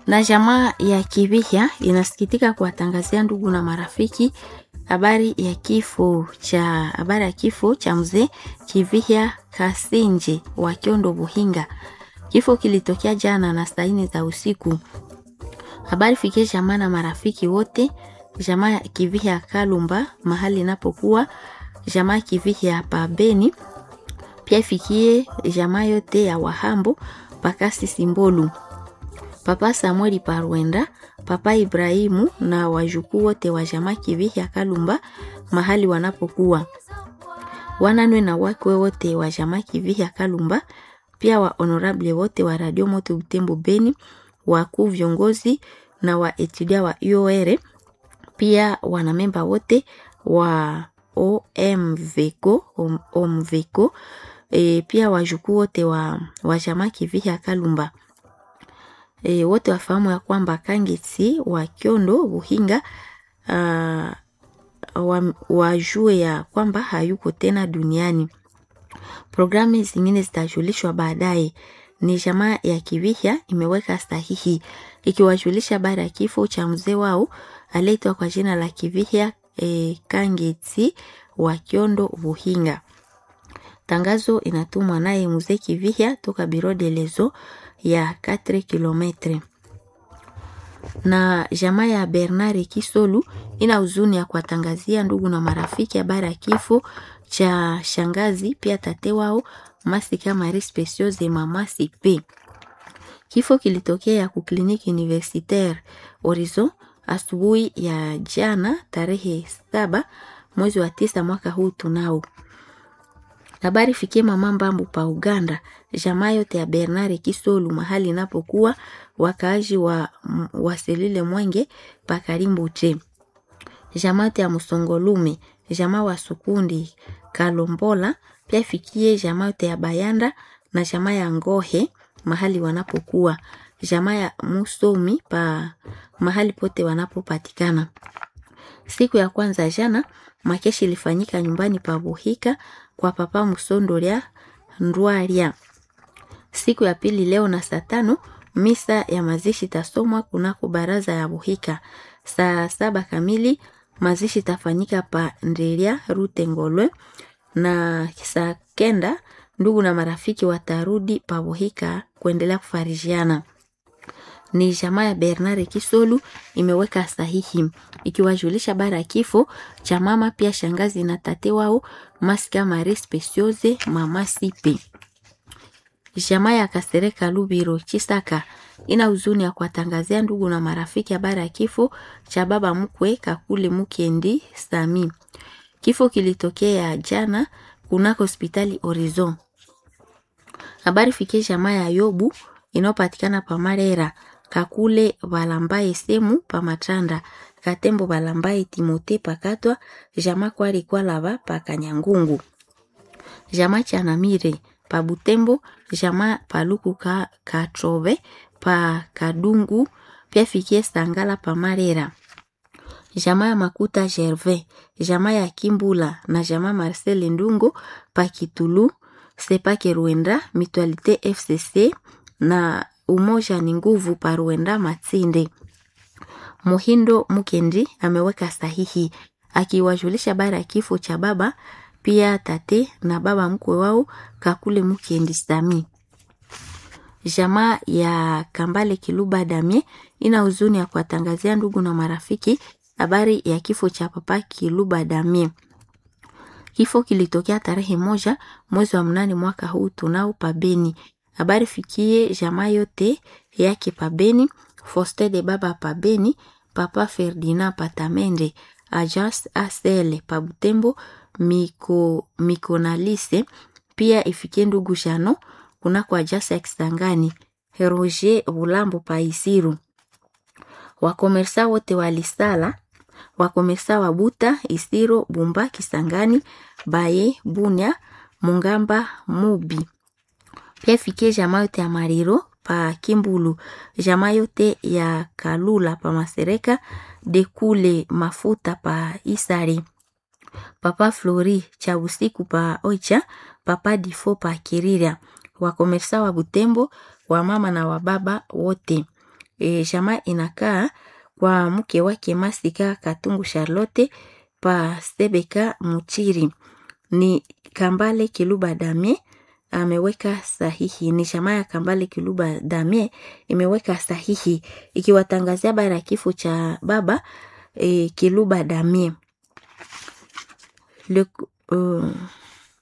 Na jamaa ya Kivihya inasikitika kuwatangazia ndugu na marafiki habari ya kifo cha habari ya kifo cha mzee Kivihya Kasinje wa Kyondo Buhinga. Kifo kilitokea jana na saa nne za usiku. Habari fikie jamaa na marafiki wote, jamaa ya Kivihya Kalumba mahali inapokuwa, jamaa ya Kivihya pa Beni, pia ifikie jamaa yote ya Wahambo pakasi Simbolu, Papa Samueli Parwenda, Papa Ibrahimu na wajukuu wote wa jamaa Kivihya Kalumba mahali wanapokuwa, wananwe na wakwe wote wa jamaa Kivihya Kalumba, pia wa honorable wote wa Radio Moto Butembo Beni, wakuu viongozi na wa etudia wa UOR, pia wanamemba wote wa OMVECO, OMVECO e, pia wajukuu wote wa, wa jamaa Kivihya Kalumba e, wote wafahamu ya kwamba Kangeti wa Kyondo Buhinga uh, wajue ya kwamba hayuko tena duniani. Programu zingine zitajulishwa baadaye. Ni jamaa ya Kivihya imeweka sahihi ikiwajulisha habari ya kifo cha mzee wao aliyeitwa kwa jina la Kivihya e, Kangeti wa Kyondo Buhinga. Tangazo inatumwa naye mzee Kivihya toka Biro de Lezo ya 4 km. Na jamaa ya Bernard Kisolu ina huzuni ya kuwatangazia ndugu na marafiki habari ya kifo cha shangazi pia tate wao Masika Marie Speciose mama Sipe. Kifo kilitokea ku kliniki universitaire Horizon asubuhi ya jana tarehe saba mwezi wa tisa mwaka huu tunao. Habari fikie mama Mbambu pa Uganda, jamaa yote ya Bernard Kisolu mahali inapokuwa wakaaji wa waselile Mwenge pa Karimbo che. Jamaa yote ya Musongolume, jamaa wa Sukundi Kalombola, pia fikie jamaa yote ya Bayanda na jamaa ya Ngohe mahali wanapokuwa. Jamaa ya Musomi pa mahali pote wanapopatikana. Siku ya kwanza jana makeshi ilifanyika nyumbani pa Buhika kwa papa Musondolia Ndwaria. Siku ya pili leo na saa tano misa ya mazishi tasomwa kunako baraza ya Buhika. Saa saba kamili mazishi tafanyika pa Ndelia Rute Ngolwe, na saa kenda ndugu na marafiki watarudi pa Buhika kuendelea kufarijiana ni jamaa ya Bernard Kisolu imeweka sahihi ikiwajulisha bara ya kifo cha mama pia shangazi na tate wao Masika Marie Speciose mama Sipe. Jamaa ya Kasereka Lubiro Chisaka ina huzuni ya kuwatangazia ndugu na marafiki habari ya kifo cha baba mkwe Kakule Mukendi Sami. Kifo kilitokea jana kunako hospitali Horizon. Habari fikie jamaa ya Yobu inayopatikana pa Marera kakule balambaye semu pa matanda katembo balambaye timote pakatwa jama kwari kwalava pa kanyangungu jama chanamire pa butembo jama paluku ka katrove pa kadungu pia fikie sangala pa marera jama ya makuta gervais jama ya kimbula na jama marcel ndungo pa kitulu sepake ruenda mutualite fcc na umoja ni nguvu paruenda Matsinde. Muhindo Mukendi ameweka sahihi akiwajulisha bara ya kifo cha baba pia tate na baba mkwe wao Kakule Mukendi Sami. Jamaa ya Kambale Kiluba Damie ina huzuni ya kuwatangazia ndugu na marafiki habari ya kifo cha papa Kiluba Damie. Kifo kilitokea tarehe moja mwezi wa mnane mwaka huu tunao pabeni habari fikie jamaa yote yake pabeni Foste de baba pabeni papa Ferdinand patamende Ajas Asele pabutembo miko mikonalise pia ifikie ndugu Jano kunako Ajas ya Kisangani Roger Bulambo paisiru wakomersa wote walisala wakomersa wa Buta Isiro Bumba Kisangani Baye Bunya Mungamba Mubi pia fikie jamaa yote ya Mariro pa Kimbulu, jamaa yote ya Kalula pa Masereka, Dekule Mafuta pa Isari, Papa Flori cha usiku pa Oicha, Papa Difo pa Kirira, wakomersa wa Butembo, wa mama na wa baba wote. e, jamaa inakaa kwa mke wake Masika Katungu Charlotte pa Sebeka Muchiri. Ni Kambale Kiluba Damie ameweka sahihi. Ni jamaa ya Kambale Kiluba Damie imeweka sahihi ikiwatangazia habari ya kifo cha baba e, Kiluba Damie Le, uh,